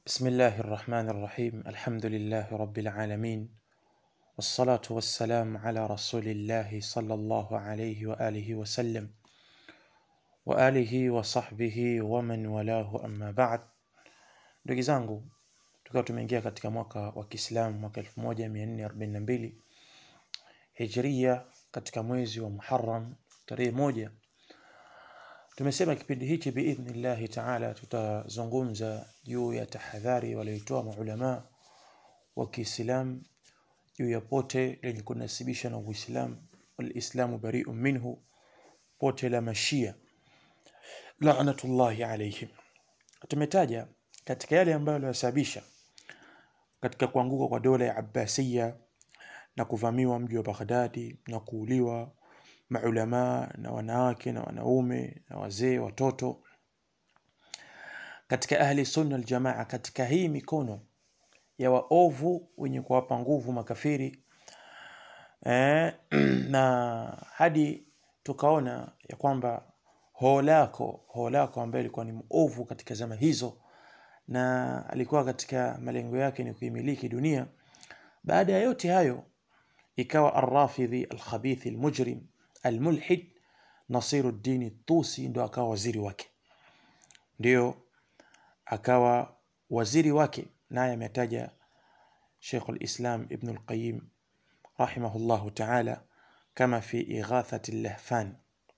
بسم الله الرحمن الرحيم الحمد لله رب العالمين والصلاة والسلام على رسول الله صلى الله عليه وآله وسلم وآله وصحbihi waman walahu amma ba'd. Ndugu zangu, tukiwa tumeingia katika mwaka wa Kiislamu mwaka 1442 Hijria, katika mwezi wa Muharram tarehe moja, tumesema kipindi hichi biidhnillahi taala tutazungumza juu ya tahadhari walioitoa maulama wa Kiislamu juu ya pote lenye kunasibisha na Uislamu, walislamu bari'un minhu, pote la Mashia laanatullahi alaihim. Tumetaja katika yale ambayo yalisababisha katika kuanguka kwa dola ya Abbasiya na kuvamiwa mji wa Baghdadi na kuuliwa maulamaa na wanawake na wanaume na wazee, watoto katika ahli sunna aljamaa, katika hii mikono ya waovu wenye kuwapa nguvu makafiri eh, na hadi tukaona ya kwamba Holako Holako ambaye alikuwa ni mwovu katika zama hizo na alikuwa katika malengo yake ni kuimiliki dunia. Baada ya yote hayo, ikawa Arrafidhi Alkhabithi Almujrim Almulhid Nasiruddin Tusi ndo akawa waziri wake, ndio akawa waziri wake, naye ametaja Sheikh Alislam Ibn Alqayyim rahimahullahu taala kama fi Ighathati Lahfan.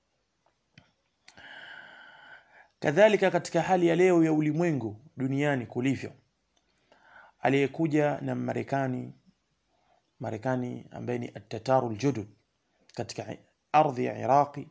Kadhalika katika hali ya leo ya ulimwengu duniani kulivyo, aliyekuja na Marekani Marekani ambaye ni atataru ljudud katika ardhi ya Iraqi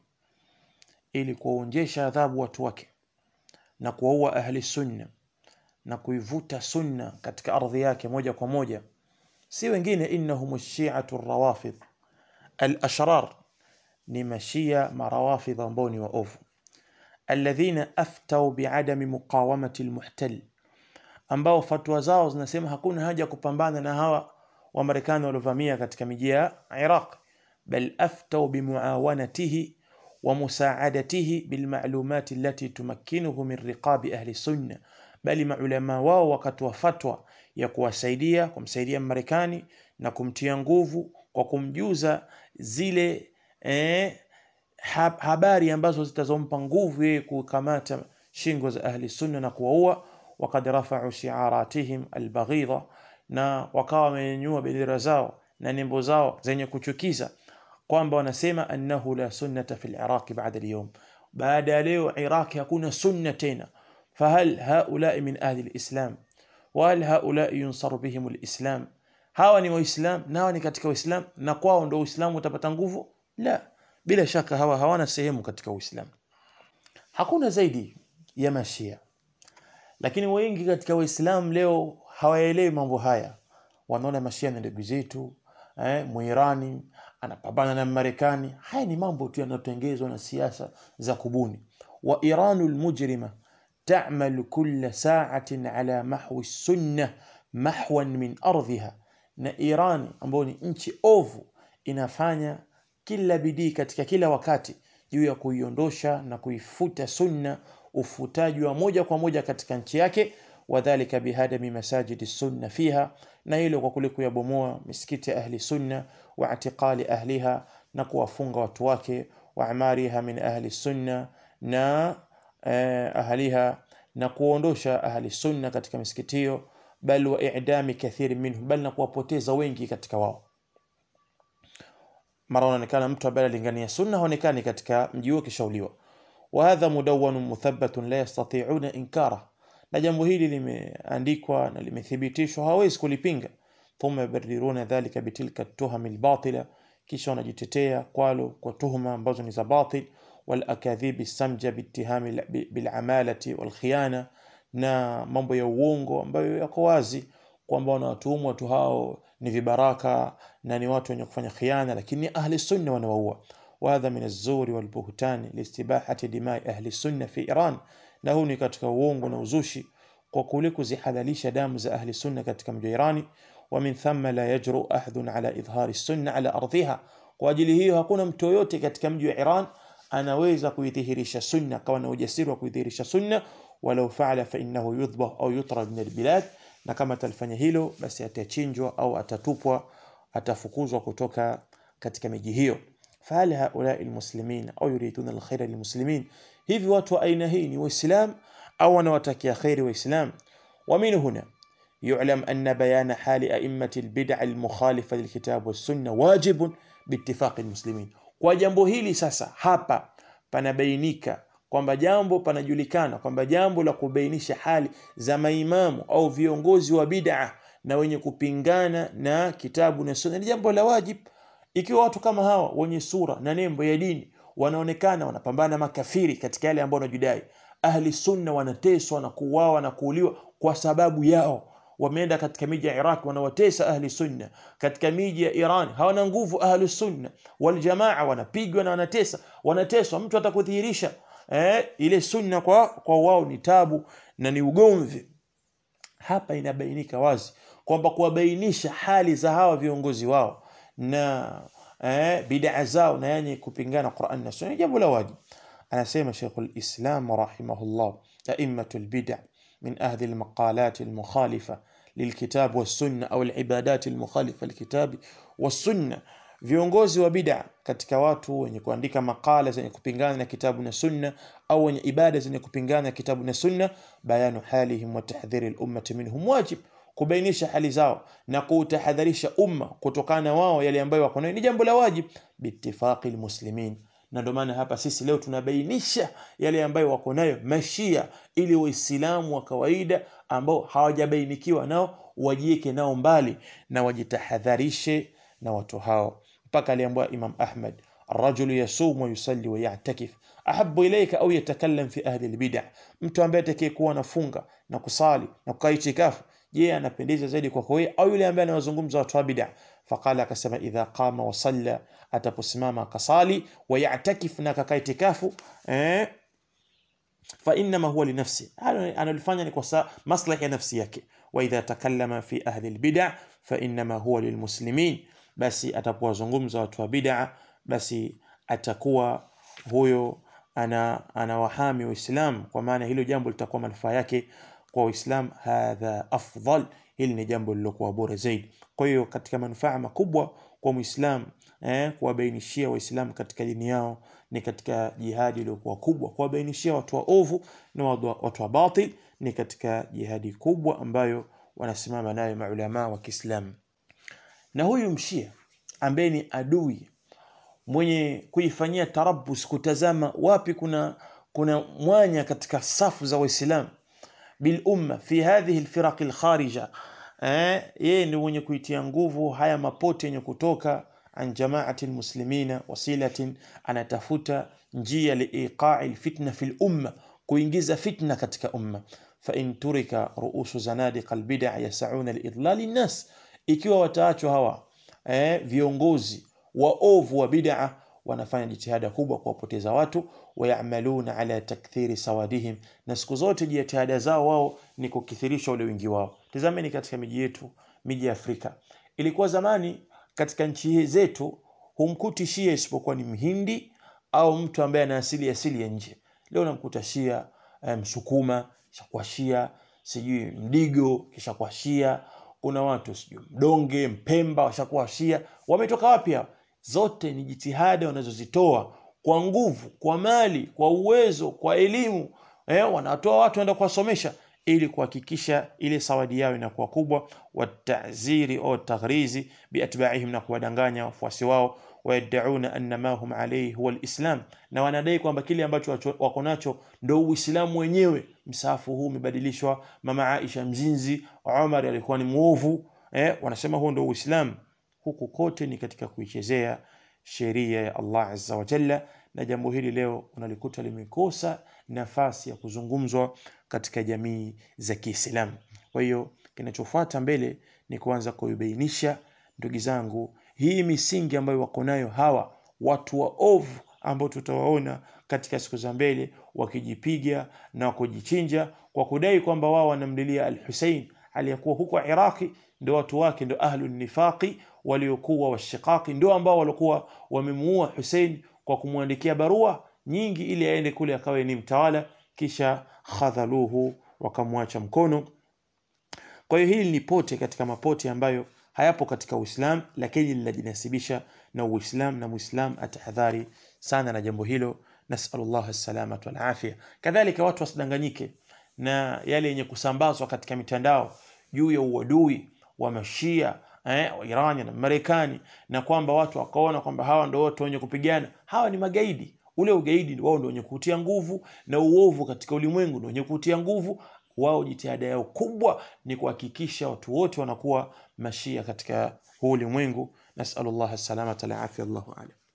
ili kuwaonjesha adhabu watu wake na kuwaua ahli sunna na kuivuta sunna katika ardhi yake moja kwa moja, si wengine innahum shiatu rawafidh al-ashrar, ni mashia marawafidh ambao ni waovu alladhina aftau biadami muqawamati almuhtal, ambao fatwa zao zinasema hakuna haja ya kupambana na hawa Wamarekani waliovamia katika miji ya Iraq, bal aftau bimuawanatihi wa musaadatihi bilmalumati allati tumakkinuhu min riqabi ahli sunna, bali maulama wao wakatoa fatwa ya kuwasaidia kumsaidia Marekani na kumtia nguvu kwa kumjuza zile eh, habari ambazo zitazompa nguvu yeye kukamata shingo za ahli sunna na kuwaua. Wakad rafau shiaratihim albaghidha, na wakawa wamenyanyua bendera zao na nembo zao zenye kuchukiza, kwamba wanasema annahu la sunnata fi liraqi bada alyawm, baada ya leo Iraqi hakuna sunna tena. Fahal haulai min ahli lislam wahal haulai yunsaru bihim lislam, hawa ni Waislam na hawa ni katika Uislam na kwao ndo Uislamu utapata nguvu? La, bila shaka hawa hawana sehemu katika Uislamu. Hakuna zaidi ya Mashia, lakini wengi katika Waislamu leo hawaelewi mambo haya. Wanaona Mashia ni ndugu zetu eh, Mwirani anapambana na Marekani. Haya ni mambo tu yanayotengezwa na siasa za kubuni. wa Iranu lmujrima ta'malu kulla sa'atin ala mahwi sunna mahwan min ardhiha, na Iran ambayo ni nchi ovu inafanya kila bidii katika kila wakati juu ya kuiondosha na kuifuta sunna, ufutaji wa moja kwa moja katika nchi yake. Wadhalika bihadami masajidi sunna fiha, na hilo kwa kule kuyabomoa misikiti ya ahli sunna, wa itiqali ahliha, na kuwafunga watu wake, wa amariha min ahli sunna, na eh, ahliha, na kuondosha ahli sunna katika misikiti hiyo, bal wa i'dami kathiri minhum, bal na kuwapoteza wengi katika wao mara unaonekana mtu ambaye alingania sunna haonekani katika mji huo kishauliwa. wa hadha mudawwanun muthabbatun la yastati'una inkara, na jambo hili limeandikwa na limethibitishwa, hawezi kulipinga. thumma yubarriruna dhalika bitilka tuhami albatila, kisha wanajitetea kwalo kwa tuhuma ambazo ni za batil. wal akadhibi samja bittihami bilamalati wal khiyana, na mambo ya uongo ambayo yako wazi kwamba wanawatuhumu watu hao ni vibaraka na ni watu wenye kufanya khiana, lakini ahli sunna wanawaua. wa hadha min az-zuri wal buhtani liistibahati dimai ahli sunna fi Iran, na huu ni katika uongo na uzushi kwa kule kuzihalalisha damu za ahli sunna katika mji wa Irani. wa min thumma la yajru ahadun ala idhhari sunna ala ardhiha, kwa ajili hiyo hakuna mtu yoyote katika mji wa Iran anaweza kuidhihirisha sunna, akawa na ujasiri wa kuidhihirisha sunna walau faala fa innahu yudhbah au yutrad min albilad na kama atalifanya hilo basi atachinjwa au atatupwa atafukuzwa kutoka katika miji hiyo fahal haulai almuslimin au yuriduna alkhaira lilmuslimin hivi watu wa aina hii ni waislam au wanawatakia khairi waislam ومن هنا يعلم أن بيان حال أئمة البدع المخالفة للكتاب والسنة واجب باتفاق المسلمين kwa jambo hili sasa hapa panabainika kwamba jambo panajulikana kwamba jambo la kubainisha hali za maimamu au viongozi wa bid'a na wenye kupingana na kitabu na sunna ni jambo la wajib ikiwa watu kama hawa wenye sura na nembo ya dini wanaonekana wanapambana makafiri katika yale ambayo wanajidai ahli sunna wanateswa na kuuawa na kuuliwa kwa sababu yao wameenda katika miji ya Iraq wanawatesa ahli sunna katika miji ya Iran hawana nguvu ahli sunna wal jamaa wanapigwa na wanatesa wanateswa mtu atakudhihirisha eh, ile sunna kwa kwa wao ni tabu na ni ugomvi hapa inabainika wazi kwamba kuwabainisha hali za hawa viongozi wao na eh, bid'a zao na yenye kupingana Qur'an na Sunna jambo la wajibu anasema Sheikhul Islam rahimahullah a'immatul bid'a من أهل المقالات المخالفة للكتاب والسنة أو العبادات المخالفة للكتاب والسنة viongozi wa bid'a katika watu wenye kuandika makala zenye kupingana na kitabu na sunna au wenye ibada zenye kupingana na kitabu na sunna bayanu halihim wa tahdhiri al-ummati minhum wajib kubainisha hali zao na kuutahadharisha umma kutokana na wao yale ambayo wako nayo ni jambo la wajib biittifaqi almuslimin na ndio maana hapa sisi leo tunabainisha yale ambayo wako nayo mashia ili waislamu wa kawaida ambao hawajabainikiwa nao wajieke nao mbali na wajitahadharishe na watu hao mpaka aliambiwa Imam Ahmad الرجل يصوم ويصلي ويعتكف أحب إليك أو يتكلم في أهل البدع mtu ambaye atakayekuwa anafunga na kusali na kukaa itikafu je anapendeza zaidi kwako wewe au yule ambaye anawazungumza watu wa bid'a faqala akasema idha qama wa salla ataposimama akasali wa ya'takif na kakaa itikafu eh fa inma huwa li nafsi analifanya ni kwa maslahi ya nafsi yake wa idha takallama fi ahli albid'a fa inma huwa lilmuslimin basi atapowazungumza watu wa bid'a basi atakuwa huyo ana anawahami Uislamu kwa maana hilo jambo litakuwa manufaa yake kwa Uislamu hadha afdal hili ni jambo lilokuwa bora zaidi kwa hiyo katika manufaa makubwa kwa Muislamu eh, kuwabainishia Waislamu katika dini yao ni katika jihadi iliyokuwa kubwa kuwabainishia watu wa ovu na watu wa batil ni katika jihadi kubwa ambayo wanasimama nayo maulama wa Kiislamu na huyu mshia ambaye ni adui mwenye kuifanyia tarabus kutazama wapi kuna kuna mwanya katika safu za waislamu bil umma fi hadhihi alfiraq alkharija eh yeye ni mwenye kuitia nguvu haya mapote yenye kutoka an jamaati almuslimina wasilatin anatafuta njia liiqa'i alfitna fi umma kuingiza fitna katika umma fa in turika ruusu zanadiq albid'a yas'una liidlal an-nas ikiwa wataachwa hawa eh viongozi waovu wa bid'a wanafanya jitihada kubwa kuwapoteza watu wayamaluna ala takthiri sawadihim na siku zote jitihada zao wao ni kukithirisha ule wingi wao tazameni katika miji yetu miji ya Afrika ilikuwa zamani katika nchi zetu humkuti shia isipokuwa ni mhindi au mtu ambaye ana asili asili ya nje leo namkuta shia msukuma kisha shia sijui mdigo kisha kwa shia kuna watu sijui mdonge mpemba washakuwa shia wametoka wapi hao zote ni jitihada wanazozitoa kwa nguvu kwa mali kwa uwezo kwa elimu eh, wanatoa watu waenda kuwasomesha ili kuhakikisha ile sawadi yao inakuwa kubwa wataziri au taghrizi biatbaihim na kuwadanganya wafuasi wao wayad'una anna ma hum alayhi huwa alislam na wanadai kwamba kile ambacho wako nacho ndio uislamu wenyewe msahafu huu umebadilishwa mama Aisha mzinzi Umar alikuwa ni muovu eh, wanasema huo ndio uislamu huku kote ni katika kuichezea sheria ya Allah azza wa jalla na jambo hili leo unalikuta limekosa nafasi ya kuzungumzwa katika jamii za Kiislamu. Kwa hiyo kinachofuata mbele ni kuanza kuibainisha, ndugu zangu, hii misingi ambayo wako nayo hawa watu wa ovu ambao tutawaona katika siku za mbele wakijipiga na kujichinja kwa kudai kwamba wao wanamlilia Al-Hussein aliyekuwa huko Iraki, ndio watu wake ndio ahlu nifaqi waliokuwa washiqaqi, ndio ambao walikuwa wamemuua Hussein kwa kumwandikia barua nyingi ili aende kule akawe ni mtawala kisha khadhaluhu wakamwacha mkono kwa hiyo hili ni pote katika mapote ambayo hayapo katika Uislamu lakini linajinasibisha na Uislamu na Muislam atahadhari sana na jambo hilo nasallallahu as-salamata wal afia kadhalika watu wasidanganyike na yale yenye kusambazwa katika mitandao juu ya uadui wa mashia eh, wa Irani na Marekani na kwamba watu wakaona kwamba hawa ndio watu wenye kupigana hawa ni magaidi ule ugaidi wao ndio wenye kutia nguvu na uovu katika ulimwengu ndio wenye kutia nguvu wao jitihada yao kubwa ni kuhakikisha watu wote wanakuwa mashia katika huu ulimwengu nasallallahu salamata la afya Allahu alam